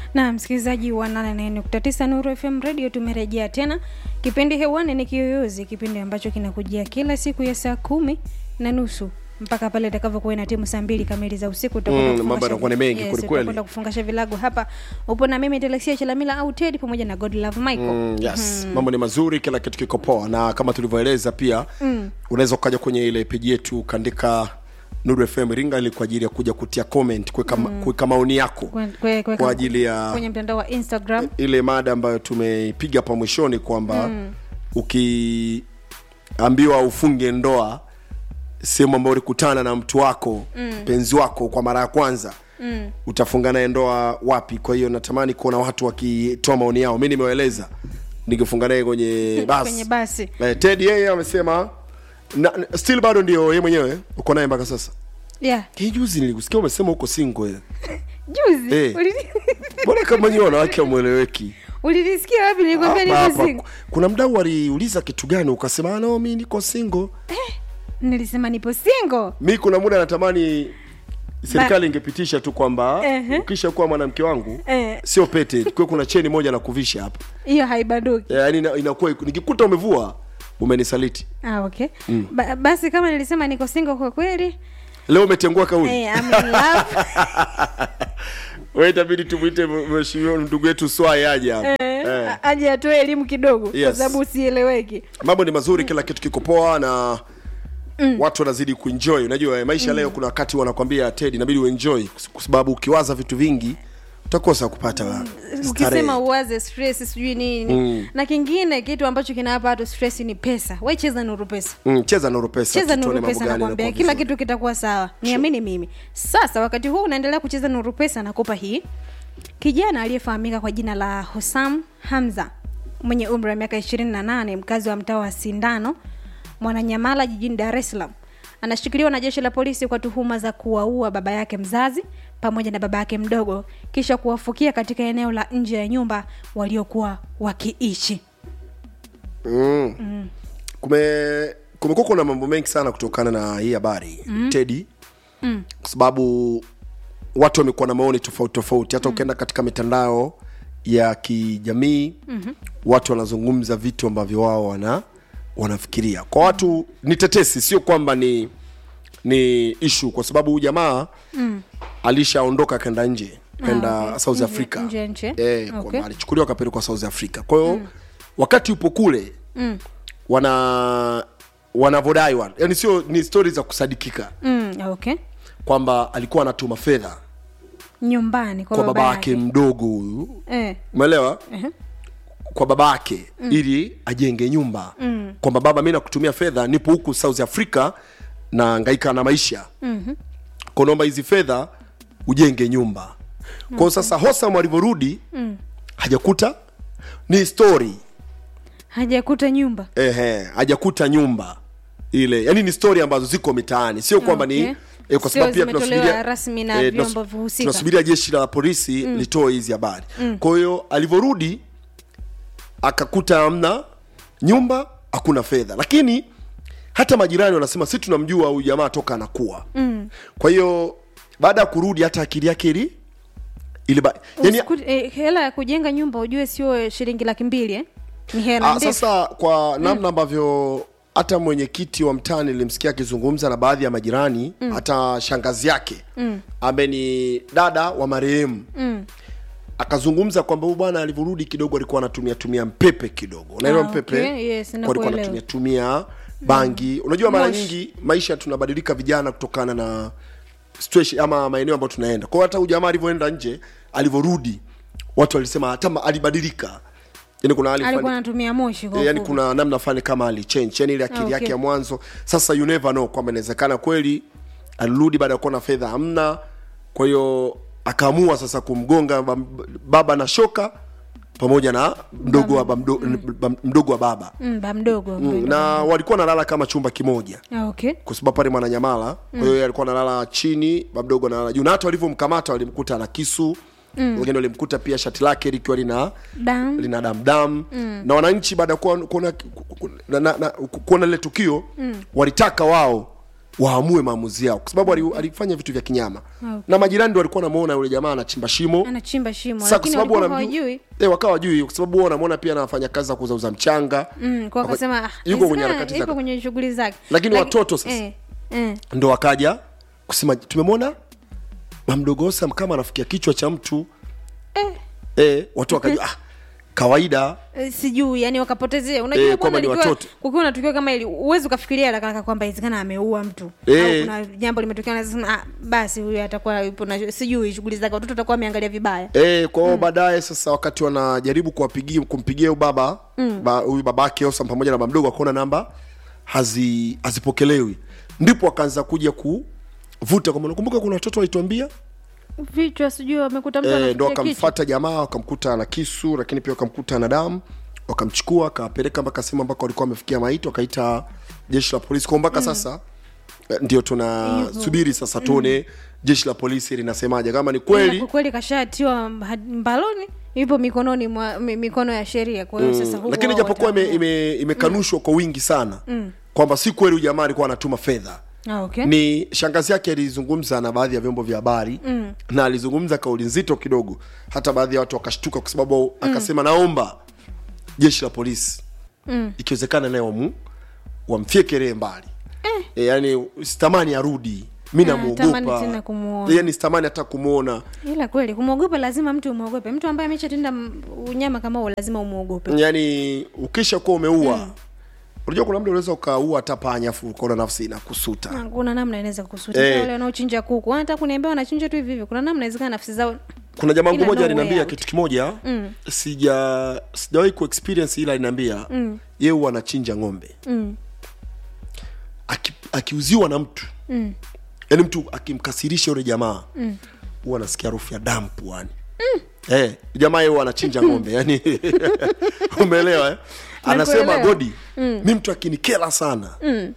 na msikilizaji wa 88.9 Nuru FM Radio, tumerejea tena. Kipindi hewani ni Kiyoyozi, kipindi ambacho kinakujia kila siku ya saa kumi na nusu mpaka pale itakavyokuwa ina timu saa mbili kamili za usiku. tutakwenda Mm, kufungasha mambo yanakuwa ni vi- mengi yes, kweli kweli. tutakwenda kufungasha vilago hapa. Upo na mimi Telexia Chalamila au Ted pamoja na Godlove Michael. Mm, yes mambo ni mazuri kila kitu kiko poa na kama tulivyoeleza pia mm. unaweza ukaja kwenye ile peji yetu ukaandika nuru fm ringa ili kwa ajili ya kuja kutia comment kuweka mm. kuweka maoni yako Kwe- kwe- kwe- kwa ajili ya kwenye mtandao wa Instagram ile mada ambayo tumeipiga hapa mwishoni kwamba mm. ukiambiwa ufunge ndoa sehemu ambayo ulikutana na mtu wako mm. mpenzi wako kwa mara ya kwanza mm. utafunga naye ndoa wapi kwa hiyo natamani kuona watu wakitoa maoni yao mi nimewaeleza nikifunga naye kwenye basi kwenye basi eh, ted yeye amesema na, na- still bado ndio yeye mwenyewe uko naye mpaka sasa yeah. hii juzi nilikusikia umesema uko single Juzi Eh. ulili- mbona kama nyiwe wanawake amweleweki ulilisikia wapi? Nilikwambia Hapa, niko hapa. single. kuna mdau aliuliza kitu gani ukasema "Ah, no mi niko single Nilisema nipo single. mi kuna muda natamani serikali ingepitisha tu kwamba Ehe. ukisha kuwa mwanamke wangu Eh. sio pete kuwe kuna cheni moja na kuvisha hapa Hiyo haibanduki. yaani ina- inakuwa nikikuta umevua umenisaliti Ah, okay. Ba basi kama nilisema niko single kwa kweli, leo umetengua kauli eh, I'm in love. we itabidi tumwite mheshimiwa ndugu yetu swai aje hapa Eh, Eh. a- aje atoe elimu kidogo kwa Yes. sababu usieleweki. mambo ni mazuri kila kitu kiko poa na watu wanazidi kuenjoy unajua eh, maisha leo kuna wakati wanakwambia ted inabidi uenjoy kwa sababu ukiwaza vitu vingi utakosa kupata starehe. Ukisema uwaze stress sijui nini. Na kingine kitu ambacho kinawapa watu stress ni pesa. Wewe cheza nuru pesa. mm, cheza nuru pesa cheza tuone nuru mambo pesa gani nakwambia yanakuwa kila vizuri. kitu kitakuwa sawa niamini mimi sasa wakati huu unaendelea kucheza nuru pesa nakupa hii kijana aliyefahamika kwa jina la hosam hamza mwenye umri wa miaka 28 mkazi wa mtaa wa sindano mwananyamala jijini dar es salaam anashikiliwa na jeshi la polisi kwa tuhuma za kuwaua baba yake mzazi pamoja na baba yake mdogo kisha kuwafukia katika eneo la nje ya nyumba waliokuwa wakiishi mm. kume kumekuwa kuna mambo mengi sana kutokana na hii habari mm. tedi mm. kwa sababu watu wamekuwa na maoni tofauti tofauti hata mm. ukienda katika mitandao ya kijamii mm-hmm. watu wanazungumza vitu ambavyo wao wana wanafikiria kwa watu ni tetesi sio kwamba ni ni ishu kwa sababu huyu jamaa mm. alishaondoka akaenda nje kaenda Ah, okay. south Nje- africa nje ya nchi? eh, Okay. kwamba alichukuliwa akapelekwa south africa kwa hiyo mm. wakati upo kule mm. wana wanavodai wana yani sio ni stori za kusadikika mm, okay kwamba alikuwa anatuma fedha nyumbani kwa, kwa baba yake mdogo huyu eh. umeelewa kwa baba yake mm. ili ajenge nyumba mm. kwamba baba mi nakutumia fedha nipo huku south africa na ngaika na maisha mm-hmm. kwa naomba hizi fedha ujenge nyumba kwao sasa hosam alivyorudi mm. hajakuta ni story hajakuta nyumba ehe hajakuta nyumba ile yani ni story ambazo ziko mitaani sio kwamba Okay. ni eh, kwa Sio sababu pia zimetolewa tunasubiria rasmi na eh, vyombo tunas- husika. tunasubiria jeshi la polisi mm. litoe hizi habari mm. kwa hiyo alivyorudi akakuta amna nyumba hakuna fedha lakini hata majirani wanasema si tunamjua huyu jamaa toka anakuwa mm. kwa hiyo baada ya kurudi hata akili yake ili ili ba... yani, Usiku- eh, hela ya kujenga nyumba ujue sio shilingi laki mbili eh? ni hela Ah, ndefu sasa kwa namna ambavyo hata mwenyekiti wa mtaa nilimsikia akizungumza na baadhi ya majirani mm. hata shangazi yake mm. ambaye ni dada wa marehemu mm. akazungumza kwamba huyu bwana alivyorudi kidogo alikuwa anatumia tumia mpepe kidogo unaelewa Ah, mpepe okay. Yes, Kwa alikuwa nakuelewa. anatumia tumia bangi unajua mara Moshi. nyingi maisha tunabadilika vijana kutokana na situation ama maeneo ambayo tunaenda kwa hiyo hata huyu jamaa alivyoenda nje alivyorudi watu walisema hata ma- alibadilika yani kuna hali alikuwa fulani- anatumia moshi kwa Eh, yani ufupi. kuna namna fulani kama alichange yani ile akili Ah, okay. yake ya mwanzo sasa you never know kwamba inawezekana kweli alirudi baada ya kuona fedha hamna kwa hiyo akaamua sasa kumgonga bam- baba na shoka pamoja na mdogo wa, bam- mdo- bam- mdogo wa baba Mm, ba mdogo mm, na walikuwa nalala kama chumba kimoja Ah, okay kwa sababu pale mwananyamala kwa hiyo yeye alikuwa analala chini bamdogo analala juu na hata walivyomkamata walimkuta na kisu mm. wengine walimkuta pia shati lake likiwa lina Damu. lina damdam mm. na wananchi baada ya kuona kuona- ku- ku- na- na- na- ku- kuona lile tukio mm. walitaka wao waamue maamuzi yao kwa sababu ali- alifanya vitu vya kinyama Okay. na majirani ndo walikuwa wanamuona yule jamaa anachimba shimo anachimba shimo Sasa kwa lakini sababu walikuwa wanamjua hawajui eh, wakawa wajui kwa sababu wao wanamwona pia anafanya kazi za kuuzauza mchanga mm, kwa akasema ah, yuko kwenye inawezekana harakati yuko zake kwenye shughuli zake Lakini Laki- watoto sasa. eh, eh. ndo wakaja kusema tumemwona mamdogosa kama anafikia kichwa cha mtu Eh. eh, watu wakajua ah, kawaida Eh, sijui yani wakapotezea unajua Eh, eh, kwamba ni watoto. kukiwa na tukio kama ili uwezi ukafikiria haraka haraka kwamba inawezekana ameua mtu Eh. au kuna jambo limetokea unaweza sema ah, basi huyu atakuwa yupo na sijui shughuli zake watoto atakuwa ameangalia vibaya Eh, kwa hiyo baadaye sasa wakati wanajaribu kuwapigia kumpigia huyu baba ba- huyu babake Osam pamoja na baba mdogo akaona namba hazi hazipokelewi ndipo akaanza kuja kuvuta kwamba nakumbuka kuna watoto walituambia vichwa sijui wamekuta mtu eh, ndo anafikia kichwa wakamfata jamaa wakamkuta na kisu lakini pia wakamkuta na damu wakamchukua akawapeleka mpaka sehemu ambako walikuwa wamefikia maiti wakaita jeshi la polisi kwa mpaka sasa eh, ndio tunasubiri sasa tuone jeshi la polisi linasemaje kama ni Ila kweli kwa kweli kashatiwa mba- mbaloni yupo mikononi mwa mi- mikono ya sheria kwa hiyo sasa huko lakini wao japokuwa ime- wataamua. ime- imekanushwa kwa wingi sana kwamba si kweli huyu jamaa alikuwa anatuma fedha ah, okay. ni shangazi yake alizungumza na baadhi ya vyombo vya habari mm. na alizungumza kauli nzito kidogo hata baadhi ya watu wakashtuka kwa sababu akasema naomba jeshi la polisi mm. ikiwezekana naye wamu wamfyekelee mbali eh. E, yani sitamani arudi mi tamani tena namuogopa kumuona. yani sitamani hata kumwona ila kweli kumwogopa lazima mtu umwogope mtu ambaye ameshatenda m- unyama kama huo lazima umwogope yani ukisha kuwa umeua unajua kuna mda unaweza ukaua hata panya afu ukaona nafsi inakusuta kuna namna inaweza kusuta Eh. wale wanaochinja kuku hata kuniambia wanachinja tu hivi hivi kuna namna inawezekana nafsi zao kuna jamaa Ila wangu moja no aliniambia way out. kitu kimoja mm. sija sijawahi kuexperience ila aliniambia mm. yeye huwa anachinja ng'ombe mm. Aki, akiuziwa na mtu mm. yaani mtu akimkasirisha yule jamaa mm. huwa anasikia harufu ya damu puani mm. eh, jamaa yeye huwa anachinja ng'ombe yani umeelewa eh? anasema Nakuelewa. godi mm. mi mtu akinikela sana mm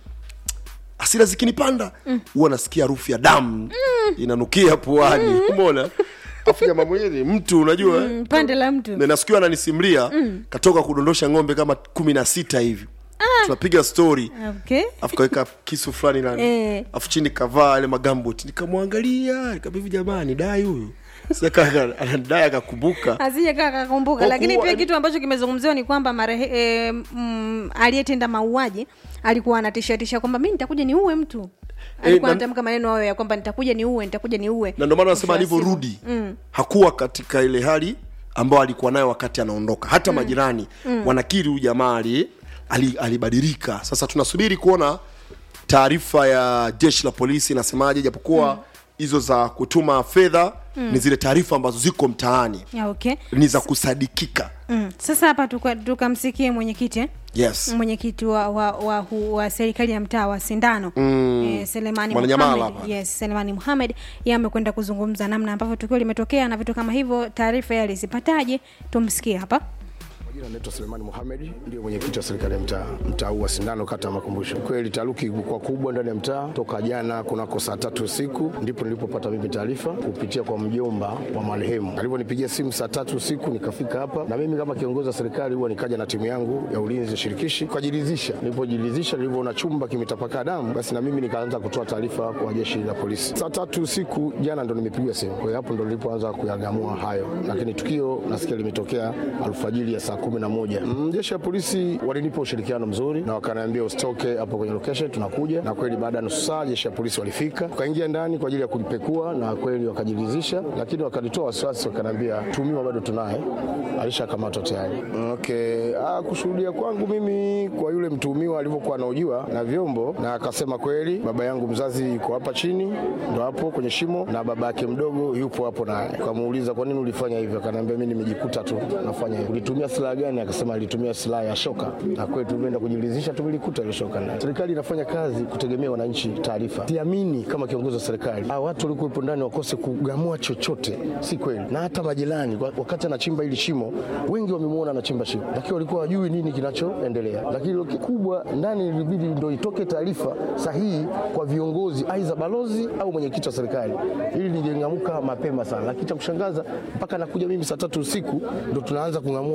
hasira zikinipanda huwa nasikia harufu ya damu mm. inanukia puani umeona afu jamaa mwenyewe ni mtu unajua eh? Mm, pande la mtu na nasikia ananisimulia mm. katoka kudondosha ng'ombe kama kumi na sita hivi tunapiga story okay afu kaweka kisu fulani nani Eh. afu chini kavaa ile magambut nikamwangalia nikabivi jamani dai huyu saka anadai akakumbuka asije kaa kakumbuka Kwa lakini kuwa- pia kitu ambacho kimezungumziwa ni kwamba marehe e, mm, aliyetenda mauaji alikuwa anatishatisha kwamba mi nitakuja niue mtu alikuwa na- anatamka maneno hayo ya kwamba nitakuja niue nitakuja niue na ndio maana anasema Mwisho wa siku. alivyorudi hakuwa katika ile hali ambayo alikuwa nayo wakati anaondoka hata majirani wanakiri huyu jamaa ali- ali- alibadilika sasa tunasubiri kuona taarifa ya jeshi la polisi inasemaje japokuwa hizo za kutuma fedha ni zile taarifa ambazo ziko mtaani Ya, okay ni za kusadikika mm. sasa hapa tuka- tukamsikie mwenyekiti eh? yes mwenyekiti wa, wa, wa, hu- wa serikali ya mtaa wa sindano mm. eh, selemani Mwananyamala Mohamed. hapa. yes selemani muhamed ye amekwenda kuzungumza namna ambavyo tukio limetokea na vitu kama hivyo taarifa yeye alizipataje tumsikie hapa Jina naitwa Selemani Mohamed, ndio mwenyekiti wa serikali ya mtaa mtaa huu wa Sindano, kata ya Makumbusho. Kweli taharuki ilikuwa kubwa ndani ya mtaa toka jana kunako saa tatu usiku, ndipo nilipopata mimi taarifa kupitia kwa mjomba wa marehemu. Alivyonipigia simu saa tatu usiku, nikafika hapa na mimi kama kiongozi wa serikali huwa nikaja na timu yangu ya ulinzi shirikishi kujiridhisha. Nilipojiridhisha, nilivyoona chumba kimetapakaa damu, basi na mimi nikaanza kutoa taarifa kwa jeshi la polisi. Saa tatu usiku jana ndo nimepigiwa simu, kwa hiyo hapo ndo nilipoanza kuyagamua hayo, lakini tukio nasikia limetokea alfajiri ya saa kumi na moja. Mm, jeshi la polisi walinipa ushirikiano mzuri na wakaniambia usitoke hapo kwenye location, tunakuja. Na kweli baada ya nusu saa jeshi la polisi walifika, tukaingia ndani kwa ajili ya kulipekua, na kweli wakajiridhisha, lakini wakanitoa wasiwasi, wakaniambia tuhumiwa bado tunaye, alishakamatwa tayari. Okay. Ah, kushuhudia kwangu mimi kwa yule mtuhumiwa alivyokuwa anaujua na vyombo, na akasema kweli baba yangu mzazi yuko hapa chini, ndo hapo kwenye shimo, na baba yake mdogo yupo hapo naye. Kamuuliza kwa nini ulifanya hivyo, akaniambia mimi nimejikuta tu nafanya hivyo. Ulitumia silaha gani? Akasema alitumia silaha ya shoka, na kweli tulivyoenda kujiridhisha tumelikuta ile shoka naye. Serikali inafanya kazi kutegemea wananchi taarifa. Siamini kama kiongozi wa serikali hawa watu walikuwepo ndani wakose kugamua chochote, si kweli. Na hata majirani wa- wakati anachimba hili shimo, wengi wamemwona anachimba shimo, lakini walikuwa wajui nini kinachoendelea. Lakini lo kikubwa ndani ilibidi ndo itoke taarifa sahihi kwa viongozi, aidha balozi au mwenyekiti wa serikali, ili ningeng'amuka mapema sana. Lakini cha kushangaza mpaka nakuja mimi saa tatu usiku ndo tunaanza kung'amua baadhi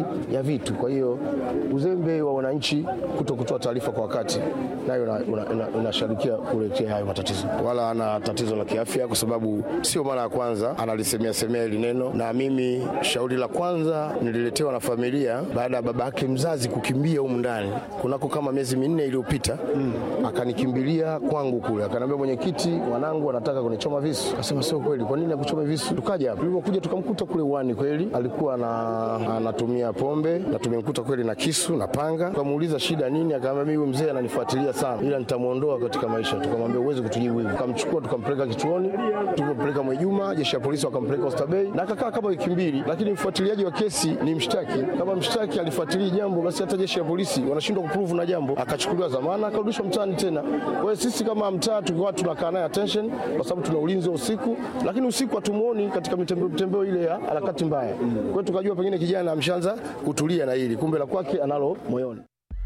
ya vitu. Kwa hiyo uzembe wa wananchi kuto kutoa taarifa kwa wakati nayo inashirikia ina, ina, inasharikia kuletea hayo matatizo. Wala ana tatizo la kiafya, kwa sababu sio mara ya kwanza analisemea semea hili neno, na mimi shauri la kwanza nililetewa na familia baada ya baba yake mzazi kukimbia humu ndani kunako kama miezi minne iliyopita mm. akanikimbilia kwangu kule, akaniambia mwenyekiti, wanangu wanataka kunichoma visu. Akasema sio kweli, kwa nini akuchome visu? Tukaja hapa, tulipokuja tukamkuta kule uani, kweli alikuwa na, anatumia pombe na tumemkuta kweli na kisu na panga. Tukamuuliza shida nini, akaambia mimi huyu mzee ananifuatilia sana, ila nitamuondoa katika maisha. Tukamwambia uweze kutujibu hivi. Tukamchukua tukampeleka kituoni, tulipompeleka Mwejuma, jeshi la polisi wakampeleka Oysterbay na akakaa kama wiki mbili, lakini mfuatiliaji wa kesi ni mshtaki. Kama mshtaki alifuatilia jambo, basi hata jeshi la polisi wanashindwa kuprove na jambo, akachukuliwa zamana, akarudishwa mtaani tena. Kwa hiyo sisi kama mtaa tukiwa tunakaa naye attention, kwa sababu tuna ulinzi wa usiku, lakini usiku hatumuoni katika mitembeo mitembeo ile ya harakati mbaya. Kwa hiyo tukajua pengine kijana amshaanza kutulia na hili, kumbe la kwake analo moyoni.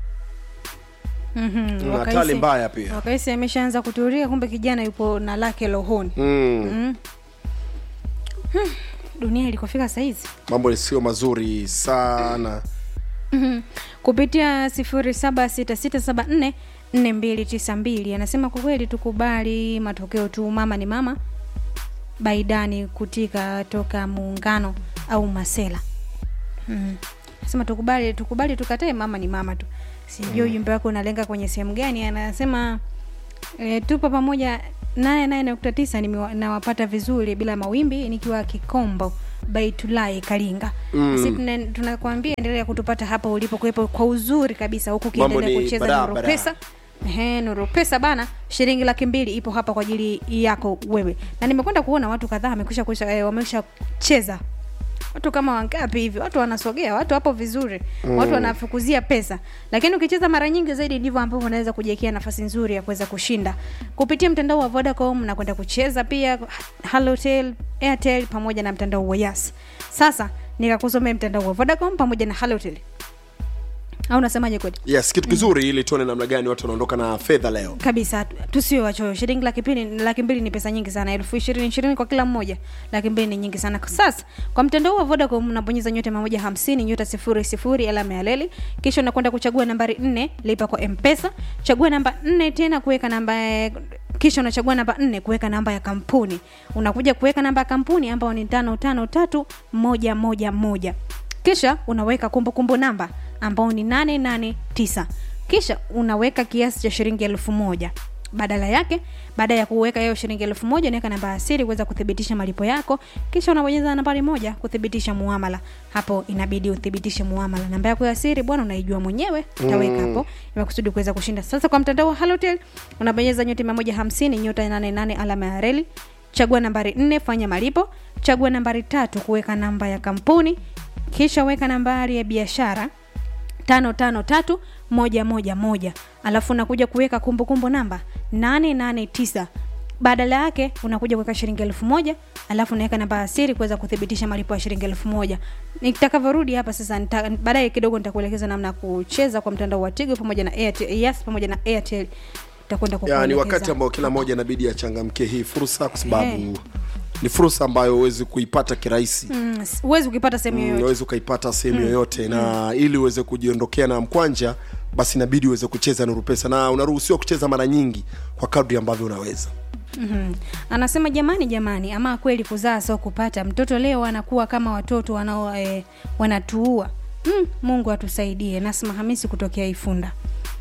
Mhm, Na wakahisi- hatari mbaya pia. wakahisi ameshaanza kutulia kumbe kijana yupo na lake rohoni mm. dunia ilikofika sahizi mambo sio mazuri sana kupitia sifuri saba sita sita saba nne nne mbili tisa mbili anasema kwa kweli tukubali matokeo tu mama ni mama baidani kutika toka muungano au masela mm. anasema tukubali tukubali tukatae mama ni mama tu sijui ujumbe wako unalenga kwenye sehemu gani anasema e, tupo pamoja naye naye nukta tisa nimewa- nawapata vizuri bila mawimbi nikiwa kikombo baitulai kalinga mm. si tuna- tunakwambia endelea kutupata hapa ulipo kuwepo kwa uzuri kabisa huku Mambo ukiendelea ni kucheza barabara. nuru pesa Ehe, nuru pesa bana shilingi laki mbili ipo hapa kwa ajili yako wewe na nimekwenda kuona watu kadhaa wamekwisha kusha- eh, wamesha cheza watu kama wangapi hivi watu wanasogea watu hapo vizuri mm. watu wanafukuzia pesa lakini ukicheza mara nyingi zaidi ndivyo ambavyo unaweza kujiekea nafasi nzuri ya kuweza kushinda kupitia mtandao wa vodacom na kwenda kucheza pia halotel airtel pamoja na mtandao wa yas sasa nikakusomea mtandao wa vodacom pamoja na halotel au unasemaje kweli yes kitu kizuri ili tuone namna gani watu wanaondoka na fedha leo kabisa tusiwe wachoyo shilingi laki mbili laki mbili ni pesa nyingi sana elfu ishirini ishirini kwa kila mmoja laki mbili ni nyingi sana sasa kwa mtandao wa vodacom unabonyeza nyota mia moja hamsini nyota sifuri sifuri alama ya leli kisha unakwenda kuchagua nambari nne lipa kwa mpesa chagua namba nne tena kuweka namba ya- kisha unachagua namba nne kuweka namba ya kampuni unakuja kuweka namba ya kampuni ambayo ni tano tano tatu moja moja moja kisha unaweka kumbukumbu namba ambao ni 889 kisha unaweka kiasi cha shilingi elfu moja badala yake baada ya kuweka hiyo shilingi elfu moja unaweka namba ya siri kuweza kuthibitisha malipo yako kisha unabonyeza nambari moja kuthibitisha muamala hapo inabidi uthibitishe muamala namba yako ya siri bwana unaijua mwenyewe utaweka hapo imekusudi kuweza kushinda sasa kwa mtandao wa halotel unabonyeza nyota mia moja hamsini nyota 88 alama ya reli chagua nambari nne fanya malipo chagua nambari tatu kuweka namba ya kampuni kisha weka nambari ya biashara tano tano tatu moja moja moja alafu unakuja kuweka kumbukumbu namba nane nane tisa badala yake unakuja kuweka shilingi elfu moja alafu unaweka namba ya siri kuweza kuthibitisha malipo ya shilingi elfu moja nitakavyorudi hapa sasa nita- baadaye kidogo nitakuelekeza namna ya kucheza kwa mtandao wa tigo pamoja na airtel yes pamoja na airtel utakwenda ya, ni kukuelekeza. wakati ambao kila mmoja inabidi achangamkie hii fursa kwa sababu Eh. ni fursa ambayo huwezi kuipata kirahisi Mm, s- huwezi ukipata sehemu yoyote unaweza ukaipata sehemu yoyote na ili uweze kujiondokea na mkwanja basi inabidi uweze kucheza nuru pesa na unaruhusiwa kucheza mara nyingi kwa kadri ambavyo unaweza mm anasema jamani jamani ama kweli kuzaa sio kupata mtoto leo anakuwa kama watoto wanao e, wanatuua mm, mungu atusaidie nasma hamisi kutokea ifunda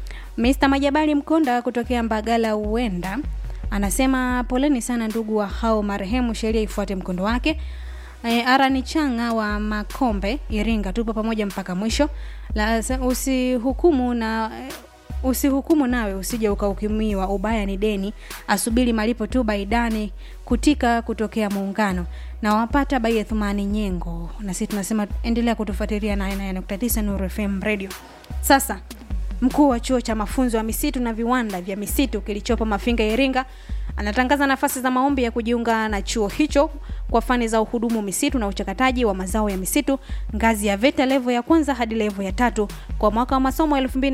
Mr. Majabali Mkonda kutokea Mbagala Uwenda anasema poleni sana ndugu wa hao marehemu, sheria ifuate mkondo wake. E, Arani Changa wa Makombe Iringa, tupo pamoja mpaka mwisho. La, sa- usihukumu na usihukumu nawe usije ukahukumiwa, ubaya ni deni, asubiri malipo tu. Baidani kutika kutokea Muungano na wapata bai Thumani Nyengo, na sisi tunasema endelea kutufuatilia na 99.9 Nuru FM Radio. Sasa Mkuu wa chuo cha mafunzo ya misitu na viwanda vya misitu kilichopo Mafinga, Iringa, anatangaza nafasi za maombi ya kujiunga na chuo hicho kwa fani za uhudumu misitu na uchakataji wa mazao ya misitu ngazi ya VETA level ya kwanza hadi level ya tatu kwa mwaka wa masomo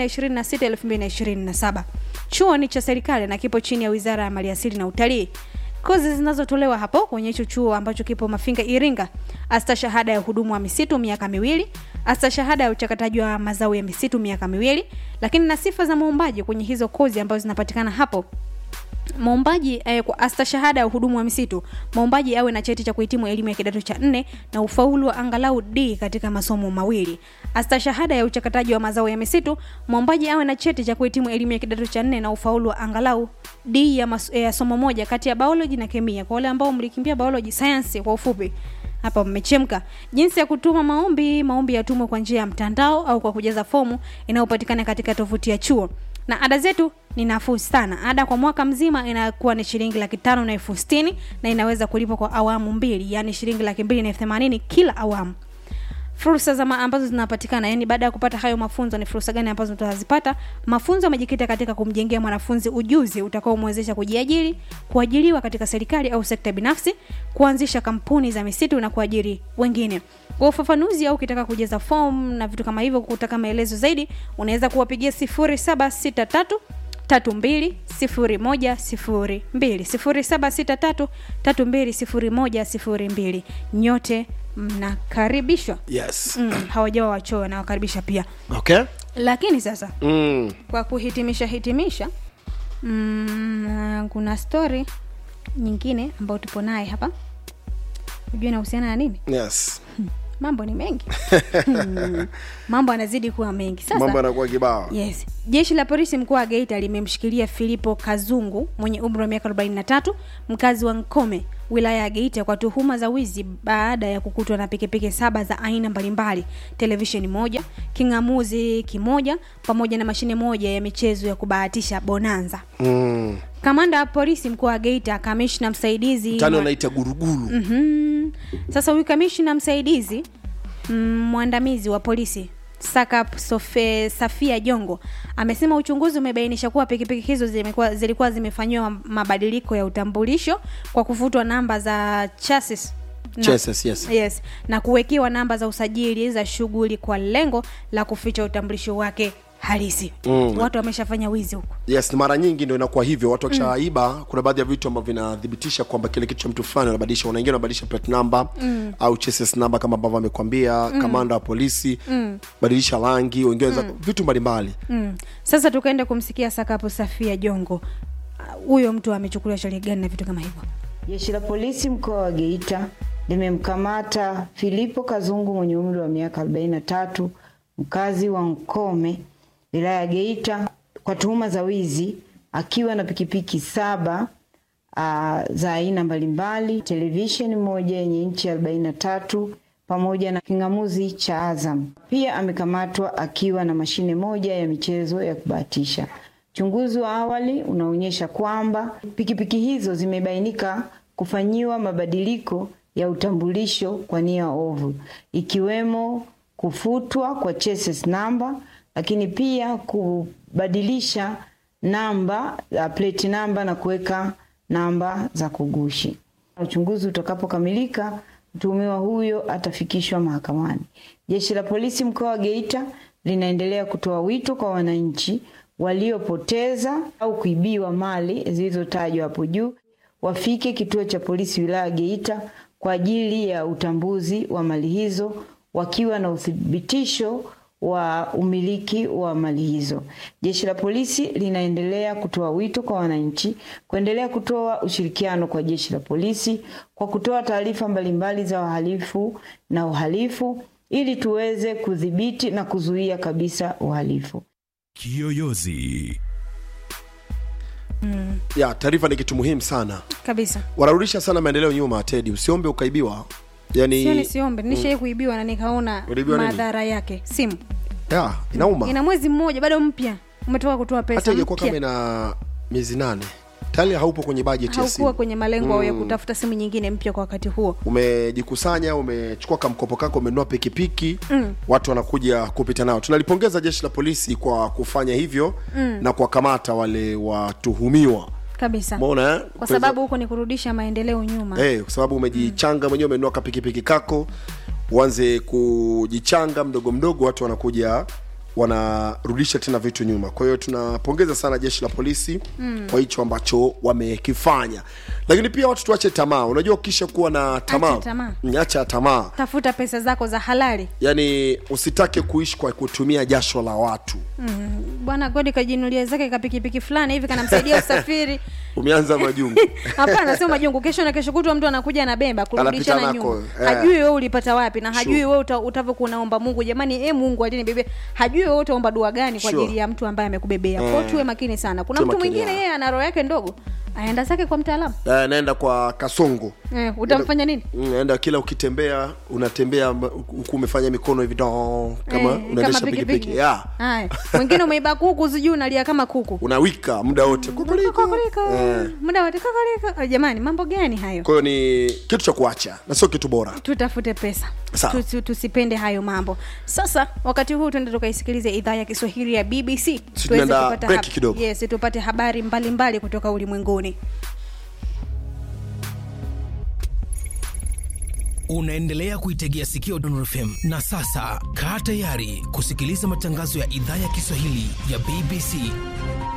2026-2027. Chuo ni cha serikali na kipo chini ya Wizara ya Maliasili na Utalii. Kozi zinazotolewa hapo kwenye hicho chuo ambacho kipo Mafinga Iringa, asta shahada ya uhudumu wa misitu miaka miwili, astashahada ya uchakataji wa mazao ya misitu miaka miwili lakini na sifa za muombaji kwenye hizo kozi ambazo zinapatikana hapo mwombaji eh, kwa astashahada ya uhudumu wa misitu mwombaji awe na cheti cha kuhitimu elimu ya kidato cha nne na ufaulu wa angalau d katika masomo mawili astashahada ya uchakataji wa mazao ya misitu mwombaji awe na cheti cha kuhitimu elimu ya kidato cha nne na ufaulu wa angalau d ya, mas, ya somo moja kati ya biology na kemia kwa wale ambao mlikimbia biology science kwa ufupi hapa mmechemka jinsi ya kutuma maombi maombi yatumwe kwa njia ya mtandao au kwa kujaza fomu inayopatikana katika tovuti ya chuo na ada zetu ni nafuu sana ada kwa mwaka mzima inakuwa ni shilingi laki tano na elfu stini na inaweza kulipwa kwa awamu mbili yaani shilingi laki mbili na elfu themanini kila awamu fursa za ma- ambazo zinapatikana yani baada ya kupata hayo mafunzo ni fursa gani ambazo tutazipata mafunzo yamejikita katika kumjengea mwanafunzi ujuzi utakaomwezesha kujiajiri kuajiriwa katika serikali au sekta binafsi kuanzisha kampuni za misitu na kuajiri wengine kwa ufafanuzi au ukitaka kujaza form na vitu kama hivyo kutaka maelezo zaidi unaweza kuwapigia 0763 tatu mbili sifuri moja sifuri mbili sifuri saba sita tatu tatu mbili sifuri moja sifuri mbili nyote mnakaribishwa yes mm, hawajawa wachoyo nawakaribisha pia okay lakini sasa mm. kwa kuhitimisha hitimisha mm, kuna story nyingine ambayo tupo naye hapa hujua inahusiana na nini yes mambo ni mengi Hmm, mambo anazidi kuwa mengi sasa mambo yanakuwa kibao yes jeshi la polisi mkoa wa geita limemshikilia filipo kazungu mwenye umri wa miaka 43 mkazi wa nkome wilaya ya geita kwa tuhuma za wizi baada ya kukutwa na pikipiki saba za aina mbalimbali televisheni moja king'amuzi kimoja pamoja na mashine moja ya michezo ya kubahatisha bonanza mm. kamanda wa polisi mkoa wa geita kamishna msaidizi tani mwa- wanaita guruguru Mhm. sasa huyu kamishna msaidizi mm, mwandamizi wa polisi sakap Sofe, safia jongo amesema uchunguzi umebainisha kuwa pikipiki hizo zimekuwa, zilikuwa zimefanyiwa mabadiliko ya utambulisho kwa kufutwa namba za chassis na- Chassis, yes. yes na kuwekewa namba za usajili za shughuli kwa lengo la kuficha utambulisho wake halisi Mm. watu wameshafanya wizi huko yes mara nyingi ndo inakuwa hivyo watu wakishaiba mm. kuna baadhi ya vitu ambavyo vinathibitisha kwamba kile kitu cha mtu fulani wanabadilisha wanaingia wanabadilisha plate number mm. au chassis number kama ambavyo amekwambia mm. kamanda wa polisi mm. badilisha rangi wengine mm. vitu mbalimbali mm. sasa tukaenda kumsikia sakapo safia jongo Ah, huyo mtu amechukuliwa sheria gani na vitu kama hivyo Jeshi la polisi mkoa wa Geita limemkamata Filipo Kazungu mwenye umri wa miaka 43 mkazi wa Nkome wilaya ya Geita kwa tuhuma za wizi akiwa na pikipiki saba uh, za aina mbalimbali, televisheni moja yenye inchi 43 pamoja na king'amuzi cha Azam. Pia amekamatwa akiwa na mashine moja ya michezo ya kubahatisha. Uchunguzi wa awali unaonyesha kwamba pikipiki hizo zimebainika kufanyiwa mabadiliko ya utambulisho kwa nia ovu, ikiwemo kufutwa kwa chassis namba, lakini pia kubadilisha namba uh, plate namba na kuweka namba za kugushi. Uchunguzi utakapokamilika, mtuhumiwa huyo atafikishwa mahakamani. Jeshi la polisi mkoa wa Geita linaendelea kutoa wito kwa wananchi waliopoteza au kuibiwa mali zilizotajwa hapo juu wafike kituo cha polisi wilaya ya Geita kwa ajili ya utambuzi wa mali hizo wakiwa na uthibitisho wa umiliki wa mali hizo. Jeshi la polisi linaendelea kutoa wito kwa wananchi kuendelea kutoa ushirikiano kwa jeshi la polisi kwa kutoa taarifa mbalimbali za wahalifu na uhalifu ili tuweze kudhibiti na kuzuia kabisa uhalifu. Kiyoyozi. ya taarifa ni kitu muhimu sana kabisa wanarudisha sana maendeleo nyuma tedi usiombe ukaibiwa yani sio nisiombe nishai kuibiwa na nikaona Uliibiwa nini? madhara yake simu ya inauma ina mwezi mmoja bado mpya umetoka kutoa hata pesa ingekuwa kama mpya ina miezi nane tayari haupo kwenye bajeti ya haukuwa simu kwenye malengo ya kutafuta simu nyingine mpya kwa wakati huo umejikusanya umechukua kamkopo kako umenunua pikipiki mm. watu wanakuja kupita nao tunalipongeza jeshi la polisi kwa kufanya hivyo mm. na kuwakamata wale watuhumiwa kabisa mona eh? kwa sababu huko ni kurudisha maendeleo nyuma hey, kwa sababu umejichanga mwenyewe umenunua kapikipiki kako uanze kujichanga mdogo mdogo watu wanakuja wanarudisha tena vitu nyuma kwa hiyo tunapongeza sana jeshi la polisi mm. kwa hicho ambacho wamekifanya lakini pia watu tuache tamaa unajua ukisha kuwa na tamaa Acha tamaa. Mm, acha tamaa tafuta pesa zako za halali yaani usitake kuishi kwa kutumia jasho la watu bwana godi kajinulia zake kapikipiki fulani hivi kanamsaidia usafiri umeanza majungu hapana sio majungu kesho na kesho kutwa mtu anakuja na bemba kurudishana Anapita nako, nyuma eh. hajui wewe ulipata wapi na hajui Sure. wewe uta, utavyokuwa unaomba mungu jamani e mungu alinibebea hajui wewe utaomba dua gani kwa Sure. ajili ya mtu ambaye amekubebea Eh. kwao tuwe makini sana kuna Tuwe mtu makini, mwingine ya. yeye ana roho yake ndogo aenda zake kwa mtaalamu Eh, naenda kwa kasongo eh, utamfanya nini Mm, naenda kila ukitembea unatembea mba- huku umefanya mikono hivi do kama Eh, unaendesha kama pikipiki yeah. Haya. mwingine umeiba kuku sijui unalia kama kuku unawika muda wote Kukulika. Kokoriko. Eh. muda wote kokoriko. Ah, jamani mambo gani hayo kwa hiyo ni kitu cha kuacha na sio kitu bora tutafute pesa Sawa. Tu- tu- tusipende hayo mambo sasa wakati huu tuende tukaisikilize idhaa ya kiswahili ya bbc tuweze tunaenda kupata break kidogo. yes, tupate habari mbalimbali mbali kutoka ulimwenguni unaendelea kuitegea sikio Dondor FM na sasa kaa tayari kusikiliza matangazo ya idhaa ya Kiswahili ya BBC